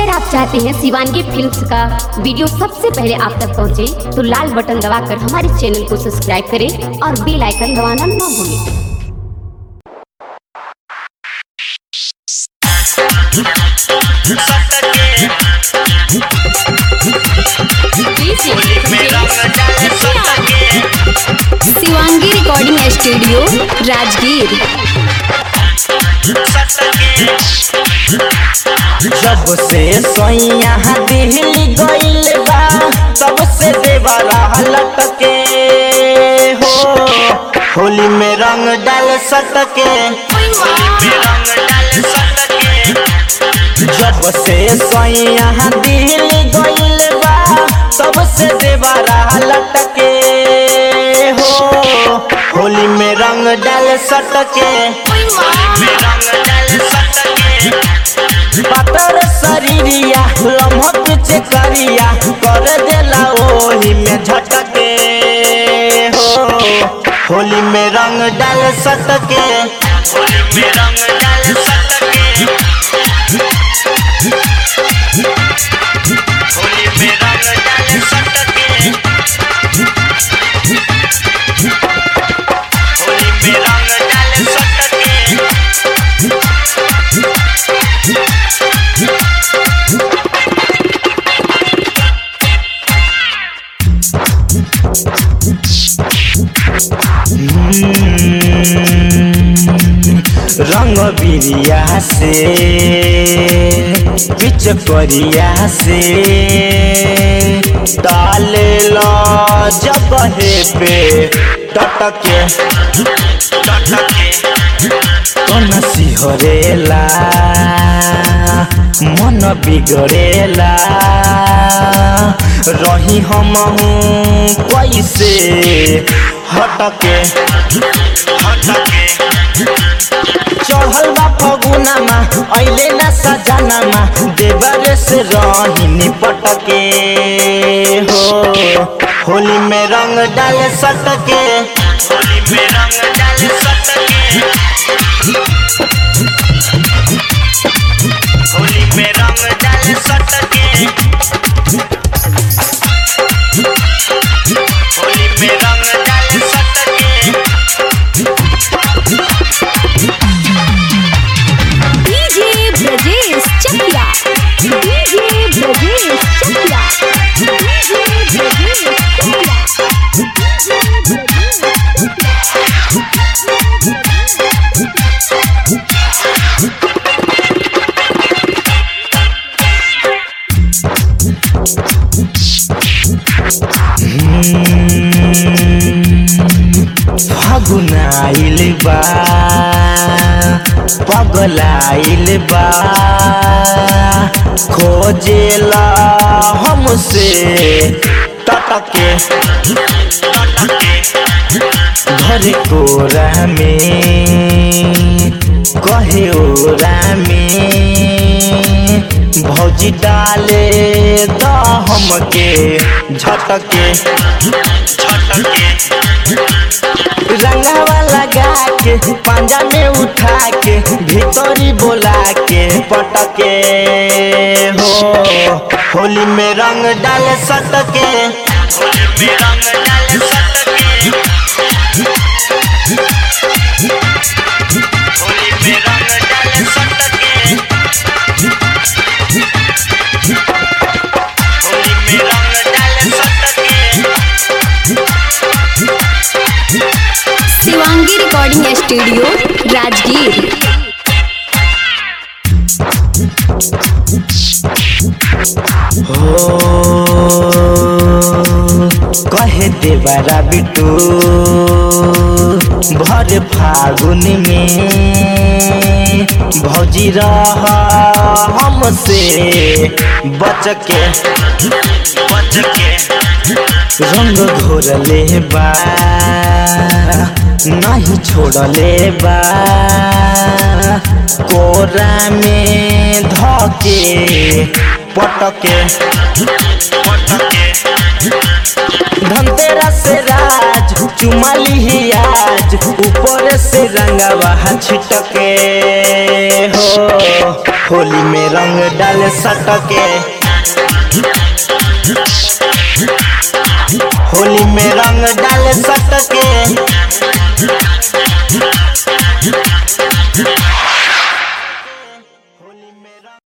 अगर आप चाहते हैं शिवानगी फिल्म्स का वीडियो सबसे पहले आप तक पहुंचे, तो लाल बटन दबाकर हमारे चैनल को सब्सक्राइब करें और बेल आइकन दबाना ना भूलें शिवांगी रिकॉर्डिंग स्टूडियो राजगीर जब से सोइया दिल्ली गइल बा तब से देवरा लटके हो होली में रंग डाल सटके जब से सोइया दिल्ली गइल बा तब से देवरा लटके हो होली में रंग डाल सटके पातर शरीरिया लम्हत से करिया कर देला ओही में झटके हो होली में रंग डाल सटके होली में रंग डाल सटके होली में रंग डाल सटके होली में रंग डाल सटके रंग बिरिया से बिच करिया से डाले लो जब हे पे टटके कौन सिहरेला मन बिगड़ेला रही हम कैसे हटके हटके चढ़ल बा फगुनामा ऐले ना सजनामा देवरे से रही निपटके हो होली में रंग डाल सटके होली में रंग डाल सटके होली में रंग डाल सटके होली में रंग डाल सटके DJ Brajesh Chakia DJ Brajesh Chakia DJ Brajesh Chakia फगुनाइल बा पगलाइल बा खोजेला हमसे टटके घर कोरा में कहे ओरा में भौजी डाले द हमके झटके झटके रंगावा लगा के पांजा में उठा के भीतरी बोला के पटके हो होली में रंग डाल सटके होली में रंग डाल सटके होली में रंग डाल सटके होली में रंग डाल सटके शिवांगी रिकॉर्डिंग स्टूडियो राजगीर हो कहे देवरा बिटू भर फागुन में भौजी रह हमसे बच के बच के रंग घोरले बा नहीं छोड़ले बा कोरा में धके पटके पटके धनतेरस से राज चुमाली ही आज ऊपर से रंगवा छिटके हो होली में रंग डाल सटके होली में रंग डाल सटके